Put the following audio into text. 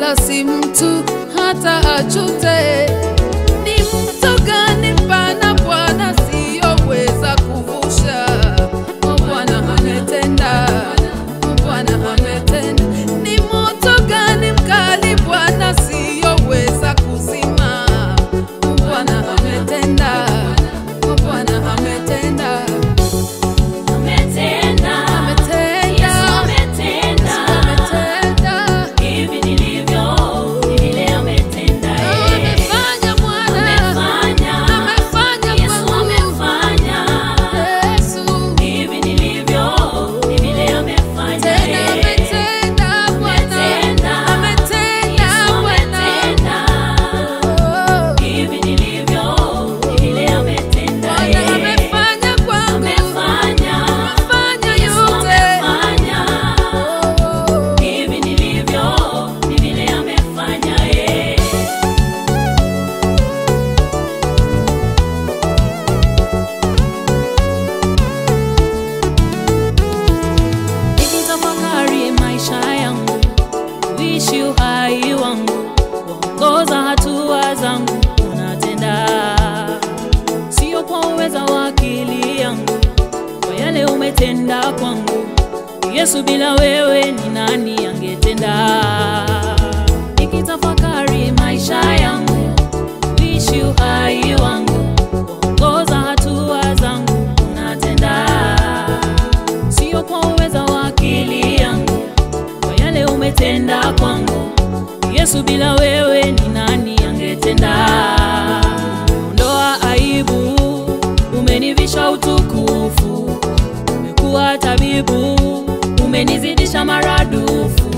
wala si mtu hata achute. Ni mto gani mpana Bwana siyoweza kuvusha? O Bwana ametenda, O Bwana ametenda. Ni moto gani mkali Bwana siyoweza kuzima? O Bwana ametenda, O Bwana ametenda, Ametenda, ametenda, Yesu ametenda. ametenda. Hivi nilivyo, ni vile ametenda yeye. Amefanya Bwana, Amefanya, amefanya Yesu kwangu. amefanya. Yesu, Hivi nilivyo, ni vile amefanya tena yeye. ametenda Bwana, Ametenda, ametenda Yesu Bwana. ametenda. Oh, Hivi nilivyo, ni vile ametenda Bwana yeye. amefanya kwangu, Amefanya, amefanya Yesu yote. amefanya. Oh, Hivi nilivyo, ni vile amefanya yeye. Nikitafakari maisha yangu, kuishi uhai wangu, kuongoza hatua zangu, unatenda sio kwa uweza wa akili yangu, kwa yale umetenda kwangu. Yesu, bila wewe ni nani angetenda? Nikitafakari maisha yangu, kuishi uhai wangu, kuongoza hatua zangu, unatenda sio kwa uweza wa akili yangu, kwa yale umetenda kwangu. Yesu, bila wewe ni nani angetenda? Ondoa aibu, umenivisha utukufu, umekuwa tabibu, umenizidisha maradufu.